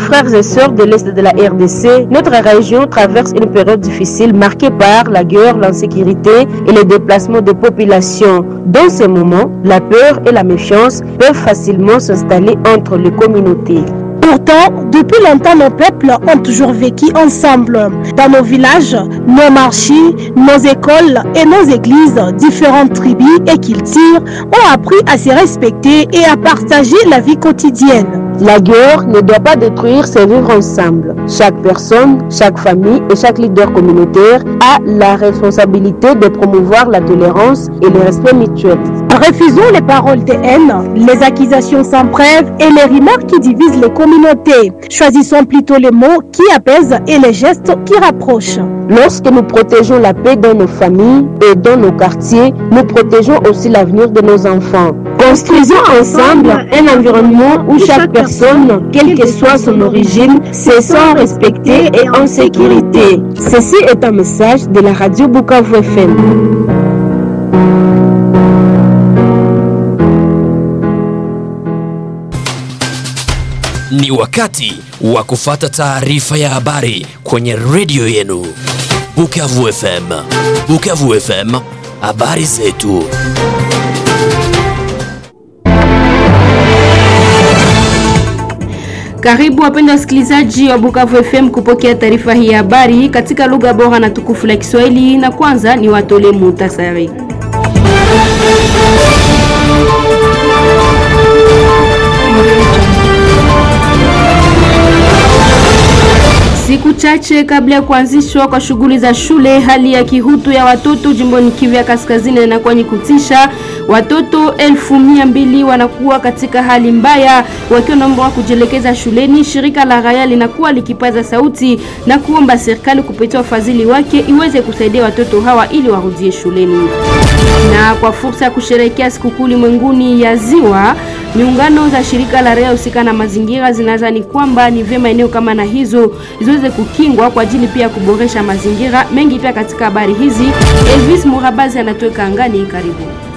frères et sœurs de l'Est de la RDC, notre région traverse une période difficile marquée par la guerre, l'insécurité et les déplacements de populations. Dans ces moments, la peur et la méfiance peuvent facilement s'installer entre les communautés. Pourtant, depuis longtemps, nos peuples ont toujours vécu ensemble. Dans nos villages, nos marchés, nos écoles et nos églises, différentes tribus et cultures ont appris à se respecter et à partager la vie quotidienne. La guerre ne doit pas détruire ces vivre ensemble. Chaque personne, chaque famille et chaque leader communautaire a la responsabilité de promouvoir la tolérance et le respect mutuel. Refusons les paroles de haine, les accusations sans preuve et les remarques qui divisent les communautés. Choisissons plutôt les mots qui apaisent et les gestes qui rapprochent. Lorsque nous protégeons la paix dans nos familles et dans nos quartiers, nous protégeons aussi l'avenir de nos enfants. Construisons ensemble un environnement où chaque personne, quelle que soit son origine, se sent respectée et en sécurité. Ceci est un message de la radio Bukavu FM. Ni wakati wa kufata taarifa ya habari kwenye redio yenu Bukavu FM. Bukavu FM, habari zetu. Karibu wapendwa wasikilizaji wa Bukavu FM kupokea taarifa hii ya habari katika lugha bora na tukufu la Kiswahili, na kwanza ni watole muhtasari. Siku chache kabla ya kuanzishwa kwa shughuli za shule, hali ya kihutu ya watoto jimboni Kivu ya Kaskazini inakuwa ni kutisha. Watoto elfu mia mbili wanakuwa katika hali mbaya wakiwa naomba kujielekeza shuleni. Shirika la raia linakuwa likipaza sauti na kuomba serikali kupitia wafadhili wake iweze kusaidia watoto hawa ili warudie shuleni. Na kwa fursa ya kusherehekea sikukuu ulimwenguni ya ziwa, miungano za shirika la raia husika na mazingira zinadhani kwamba ni vyema eneo kama na hizo ziweze kukingwa kwa ajili pia kuboresha mazingira mengi. Pia katika habari hizi, Elvis Murabazi anatoka angani. Karibu.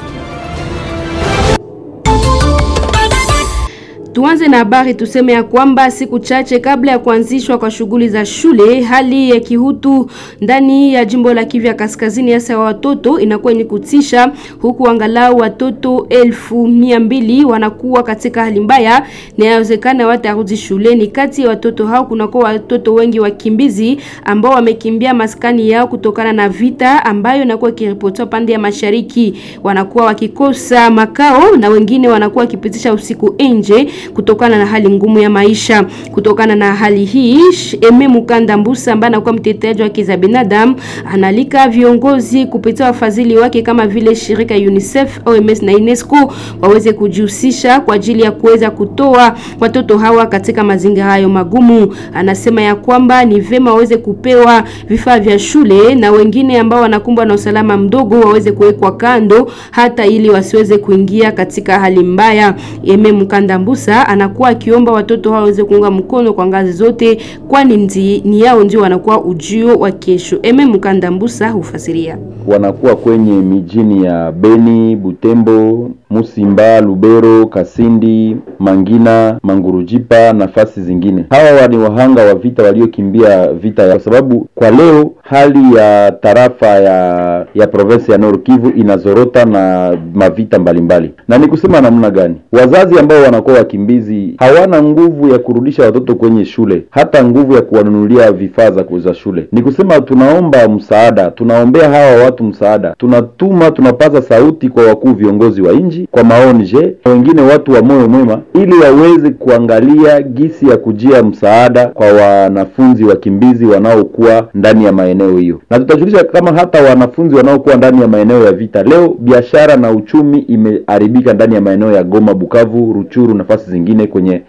Tuanze na habari tuseme ya kwamba siku chache kabla ya kuanzishwa kwa shughuli za shule, hali ya kihutu ndani ya jimbo la Kivu ya Kaskazini, hasa wa watoto inakuwa ni kutisha, huku angalau watoto elfu mia mbili wanakuwa katika hali mbaya na inawezekana watarudi shuleni. Kati ya watoto hao kunakuwa watoto wengi wakimbizi ambao wamekimbia maskani yao kutokana na vita ambayo inakuwa ikiripotiwa pande ya mashariki, wanakuwa wakikosa makao na wengine wanakuwa wakipitisha usiku nje kutokana na hali ngumu ya maisha. Kutokana na hali hii, Eme Mukanda Mbusa ambaye anakuwa mteteaji wa haki za binadamu analika viongozi kupitia wafadhili wake kama vile shirika UNICEF, OMS na UNESCO waweze kujihusisha kwa ajili ya kuweza kutoa watoto hawa katika mazingira hayo magumu. Anasema ya kwamba ni vema waweze kupewa vifaa vya shule na wengine ambao wanakumbwa na usalama mdogo waweze kuwekwa kando hata ili wasiweze kuingia katika hali mbaya. Eme Mukanda Mbusa anakuwa akiomba watoto hao waweze kuunga mkono kwa ngazi zote, kwani ni yao ndio wanakuwa ujio wa kesho. Eme Mukanda Mbusa hufasiria wanakuwa kwenye mijini ya Beni, Butembo, Musimba, Lubero, Kasindi, Mangina, Mangurujipa nafasi zingine. Hawa ni wahanga wa vita waliokimbia vita ya, kwa sababu kwa leo hali ya tarafa ya ya province ya Nord Kivu inazorota na mavita mbalimbali mbali. Na ni kusema namna gani? Wazazi ambao wanakuwa wakimbizi hawana nguvu ya kurudisha watoto kwenye shule, hata nguvu ya kuwanunulia vifaa za shule. Ni kusema tunaomba msaada, tunaombea hawa watu msaada, tunatuma tunapaza sauti kwa wakuu viongozi wa nchi, kwa maonje na wengine watu wa moyo mwema, ili waweze kuangalia gisi ya kujia msaada kwa wanafunzi wakimbizi wanaokuwa ndani ya maeneo hiyo, na tutajulisha kama hata wanafunzi wanaokuwa ndani ya maeneo ya vita leo, biashara na uchumi imeharibika ndani ya maeneo ya Goma, Bukavu, Ruchuru, nafasi zingine kwenye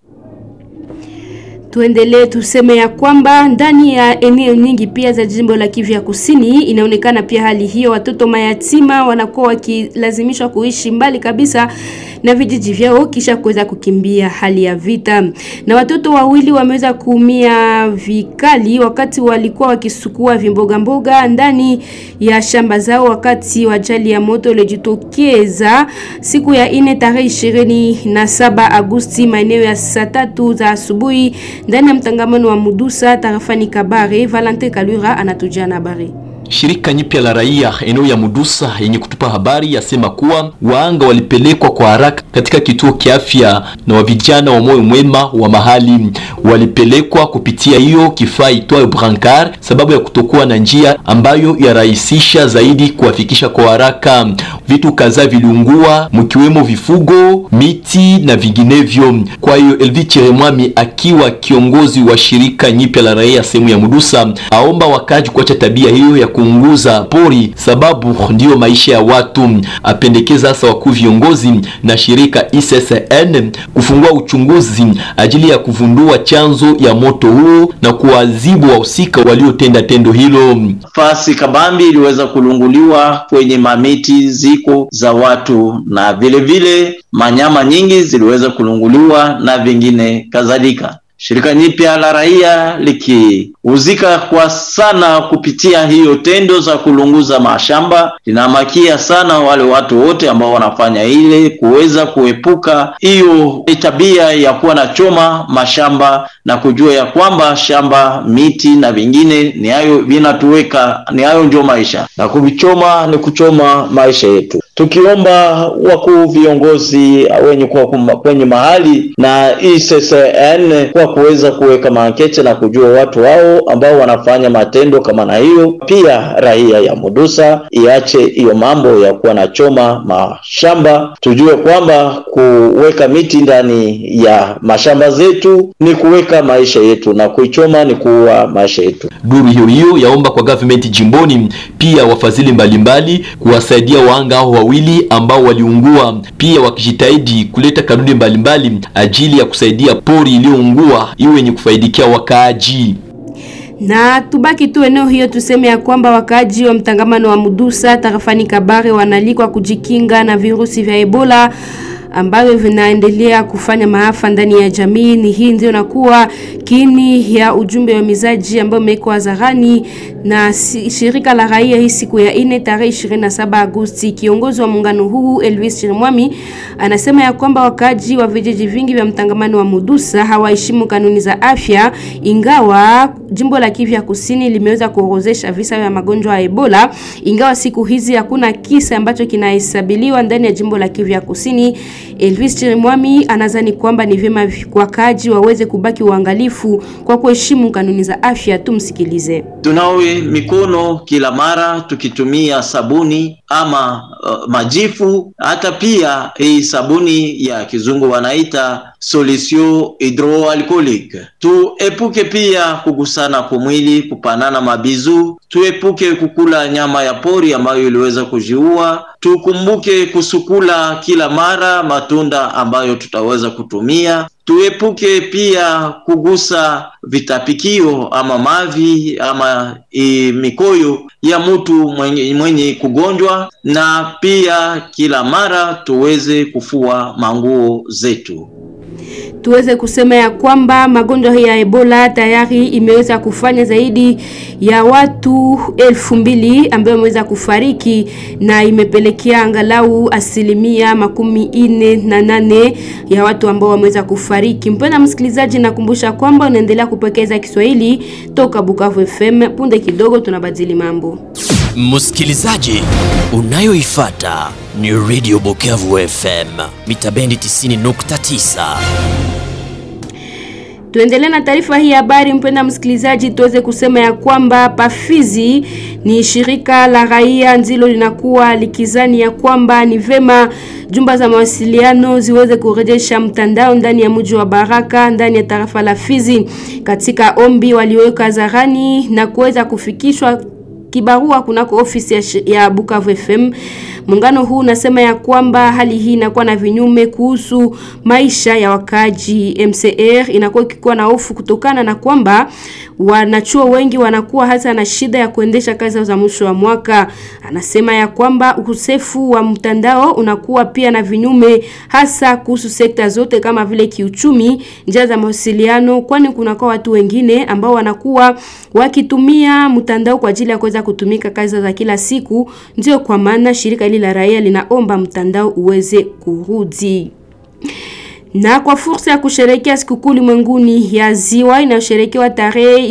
Tuendelee tuseme ya kwamba ndani ya eneo nyingi pia za jimbo la Kivu ya Kusini inaonekana pia hali hiyo, watoto mayatima wanakuwa wakilazimishwa kuishi mbali kabisa na vijiji vyao kisha kuweza kukimbia hali ya vita. Na watoto wawili wameweza kuumia vikali wakati walikuwa wakisukua vimboga mboga ndani ya shamba zao wakati wa ajali ya moto ilijitokeza siku ya ine tarehe ishirini na saba Agosti maeneo ya saa tatu za asubuhi ndani ya mtangamano wa Mudusa tarafani Kabare. Valente Kalura anatujia na habari. Shirika nyipya la raia eneo ya Mudusa yenye kutupa habari yasema kuwa waanga walipelekwa kwa haraka katika kituo kia afya na wa vijana wa moyo mwema wa mahali walipelekwa kupitia hiyo kifaa itwayo brancard, sababu ya kutokuwa na njia ambayo yarahisisha zaidi kuwafikisha kwa haraka. Vitu kadhaa viliungua, mkiwemo vifugo, miti na vinginevyo. Kwa hiyo Elvi Cheremwami akiwa kiongozi wa shirika nyipya la raia sehemu ya Mudusa aomba wakaji kuacha tabia hiyo ya kuunguza pori sababu ndiyo maisha ya watu. Apendekeza hasa wakuu viongozi na shirika ICCN kufungua uchunguzi ajili ya kuvundua chanzo ya moto huo na kuwaadhibu wahusika waliotenda tendo hilo. Fasi kabambi iliweza kulunguliwa kwenye mamiti ziko za watu na vile vile manyama nyingi ziliweza kulunguliwa na vingine kadhalika. Shirika nyipya la raia likihuzika kwa sana kupitia hiyo tendo za kulunguza mashamba, linamakia sana wale watu wote ambao wanafanya ile kuweza kuepuka hiyo tabia ya kuwa na choma mashamba na kujua ya kwamba shamba, miti na vingine ni hayo vinatuweka, ni hayo ndio maisha, na kuvichoma ni kuchoma maisha yetu tukiomba wakuu viongozi wenye kuwa kwenye mahali na ICCN kwa kuweza kuweka maankete na kujua watu hao ambao wanafanya matendo kama na hiyo. Pia raia ya Mudusa iache hiyo mambo ya kuwa na choma mashamba, tujue kwamba kuweka miti ndani ya mashamba zetu ni kuweka maisha yetu na kuichoma ni kuua maisha yetu. Duru hiyo hiyo yaomba kwa government jimboni pia wafadhili mbalimbali kuwasaidia wahanga hao wawili ambao waliungua, pia wakijitahidi kuleta kanuni mbalimbali ajili ya kusaidia pori iliyoungua iwe yenye kufaidikia wakaaji na tubaki tu eneo hiyo, tuseme ya kwamba wakaaji wa mtangamano wa Mudusa tarafani Kabare wanalikwa kujikinga na virusi vya Ebola ambavyo vinaendelea kufanya maafa ndani ya jamii. Ni hii ndio nakuwa kiini ya ujumbe wa mizaji ambao umewekwa hadharani na shirika la raia hii siku ya ine tarehe 27 Agosti. Kiongozi wa muungano huu Elvis Chirimwami anasema ya kwamba wakaaji wa vijiji vingi vya mtangamano wa Mudusa hawaheshimu kanuni za afya, ingawa jimbo la Kivu ya Kusini limeweza kuorozesha visa vya magonjwa ya Ebola, ingawa siku hizi hakuna kisa ambacho kinahesabiliwa ndani ya jimbo la Kivu ya Kusini. Elvis Chirimwami anadhani kwamba ni vyema wakaaji waweze kubaki uangalifu kwa kuheshimu kanuni za afya. Tumsikilize. Tunawe mikono kila mara tukitumia sabuni ama uh, majifu, hata pia hii sabuni ya kizungu wanaita solution hydroalcoolique. Tuepuke pia kugusana kwa mwili, kupanana mabizu, tuepuke kukula nyama ya pori ambayo iliweza kujiua. Tukumbuke kusukula kila mara matunda ambayo tutaweza kutumia. Tuepuke pia kugusa vitapikio ama mavi ama e, mikoyo ya mtu mwenye, mwenye kugonjwa, na pia kila mara tuweze kufua manguo zetu. Tuweze kusema ya kwamba magonjwa ya Ebola tayari imeweza kufanya zaidi ya watu elfu mbili ambao wameweza kufariki na imepelekea angalau asilimia makumi ine na nane ya watu ambao wameweza kufariki. Mpenda msikilizaji, nakumbusha kwamba unaendelea kupokeza Kiswahili toka Bukavu FM. Punde kidogo tunabadili mambo. Msikilizaji, unayoifata ni Radio Bukavu FM mita bendi 90.9. Tuendelee na taarifa hii habari, mpenda msikilizaji, tuweze kusema ya kwamba Pafizi ni shirika la raia ndilo linakuwa likizani ya kwamba ni vema jumba za mawasiliano ziweze kurejesha mtandao ndani ya mji wa Baraka ndani ya tarafa la Fizi, katika ombi walioweka hadharani na kuweza kufikishwa kibarua kunako ofisi ya, ya Bukavu FM. Muungano huu unasema ya kwamba hali hii inakuwa na vinyume kuhusu maisha ya wakaaji. MCR inakuwa ikikuwa na hofu kutokana na kwamba wanachuo wengi wanakuwa hata na shida ya kuendesha kazi za mwisho wa mwaka. Anasema ya kwamba ukosefu wa mtandao unakuwa pia na vinyume hasa kuhusu sekta zote kama vile kiuchumi, njia za mawasiliano, kwani kunakuwa watu wengine ambao wanakuwa wakitumia mtandao kwa ajili ya kuweza kutumika kazi za kila siku. Ndio kwa maana shirika hili la raia linaomba mtandao uweze kurudi. Na kwa fursa ya kusherehekea sikukuu ulimwenguni ya ziwa inayosherekewa tarehe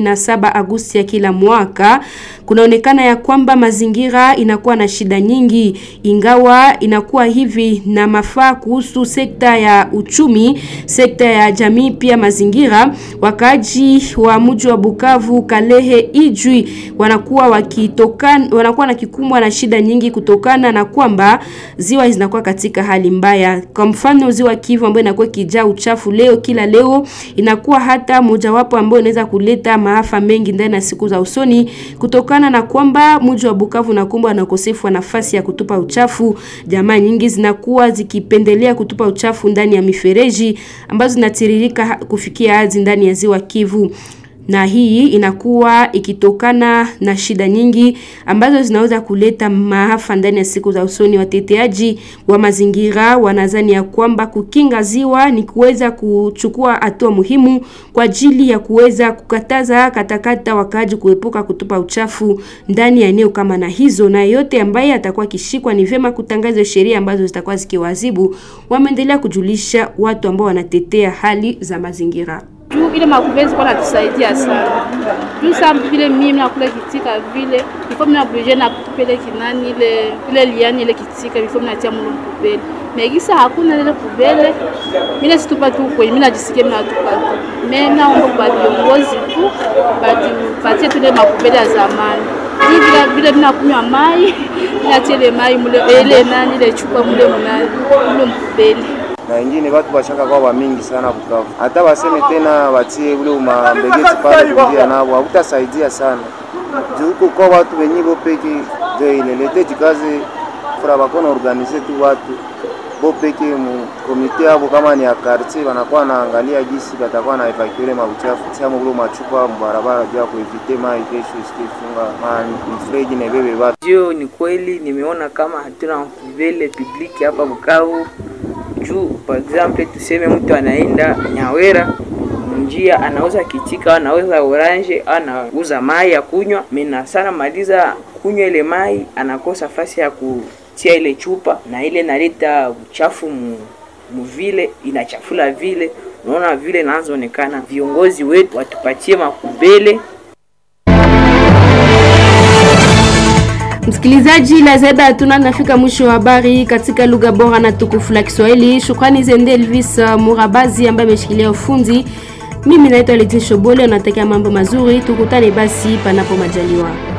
27 Agosti ya kila mwaka, kunaonekana ya kwamba mazingira inakuwa na shida nyingi, ingawa inakuwa hivi na mafaa kuhusu sekta ya uchumi, sekta ya jamii, pia mazingira. Wakaaji wa mji wa Bukavu, Kalehe, Ijwi wanakuwa wakitokana, wanakuwa na kikumbwa na shida nyingi kutokana na kwamba ziwa zinakuwa katika hali mbaya. Kwa mfano ziwa Kivu ambayo inakuwa kijaa uchafu leo kila leo, inakuwa hata mojawapo ambayo inaweza kuleta maafa mengi ndani ya siku za usoni kutokana na kwamba mji wa Bukavu unakumbwa na ukosefu wa nafasi ya kutupa uchafu. Jamaa nyingi zinakuwa zikipendelea kutupa uchafu ndani ya mifereji ambazo zinatiririka kufikia hadi ndani ya ziwa Kivu na hii inakuwa ikitokana na shida nyingi ambazo zinaweza kuleta maafa ndani ya siku za usoni. Wateteaji wa mazingira wanadhani ya kwamba kukinga ziwa ni kuweza kuchukua hatua muhimu kwa ajili ya kuweza kukataza katakata wakaaji kuepuka kutupa uchafu ndani ya eneo kama na hizo, na yote ambaye atakuwa kishikwa ni vyema kutangaza sheria ambazo zitakuwa zikiwaadhibu. Wameendelea kujulisha watu ambao wanatetea hali za mazingira juu ile makuvezi kwa natusaidia sana juu sa vile mimi nakula kitika vile ifo mina oblige na kutupele kinani ile ile liani ile kitika ifo mina tia mulo kupele megisa hakuna ile kubele mimi situpa tu kwenye mimi najisikia mimi natupa tu mimi naomba kwa viongozi tu bati patie tu ile makubele ya zamani juu vile vile mimi nakunywa mai natia ile mai mule ile nani ile chupa mule mnani mule mkubele na wengine watu bashaka kwa wa mingi sana Bukavu, hata waseme tena watie ule umambegeti pale kuingia nabo hakutasaidia sana juu huko kwa watu wenye bo peke ndio ilelete jikaze fura bakona organize tu watu bo peke mu komite hapo, kama ni ya quartier wanakuwa naangalia jinsi batakuwa na evacuer mabuchafu siamo ule machupa mbarabara juu ya kuevite mai kesho isifunga ma mfreji na bebe watu. Ndio, ni kweli nimeona kama hatuna mvele public hapa Bukavu juu par exemple tuseme mtu anaenda Nyawera njia anauza kitika, anauza orange, anauza mai ya kunywa, mina sana maliza kunywa ile mai, anakosa fasi ya kutia ile chupa, na ile naleta uchafu mu muvile, inachafula vile. Unaona vile nazoonekana, viongozi wetu watupatie makubele Msikilizaji, la zaida hatuna, nafika mwisho wa habari katika lugha bora na tukufu la Kiswahili. Shukrani zende Elvis Murabazi ambaye ameshikilia ufundi. Mimi naitwa Leti Shobole, natakia mambo mazuri, tukutane basi panapo majaliwa.